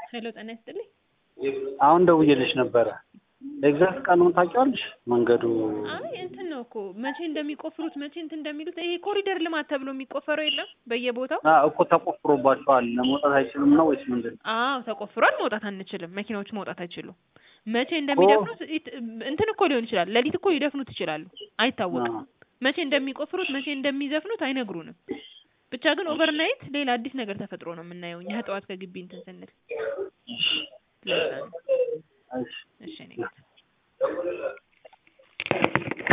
ሄሎ ጤና ይስጥልኝ። አሁን ደውዬልሽ ነበረ። ኤግዛክት ቀኑን ታውቂዋለሽ? መንገዱ አይ እንትን ነው እኮ መቼ እንደሚቆፍሩት መቼ እንትን እንደሚሉት ይሄ ኮሪደር ልማት ተብሎ የሚቆፈረው የለም በየቦታው አ እኮ ተቆፍሮባቸዋል። ለመውጣት አይችልም ነው ወይስ ምንድን ነው? አዎ ተቆፍሯል። መውጣት አንችልም። መኪናዎች መውጣት አይችሉም። መቼ እንደሚደፍኑት ኢት- እንትን እኮ ሊሆን ይችላል። ሌሊት እኮ ሊደፍኑት ይችላሉ። አይታወቅም። አ መቼ እንደሚቆፍሩት መቼ እንደሚዘፍኑት አይነግሩንም። ብቻ ግን ኦቨርናይት ሌላ አዲስ ነገር ተፈጥሮ ነው የምናየው እኛ ጠዋት ከግቢ እንትን ስንል ለዛ ነው። እሺ እሺ እኔ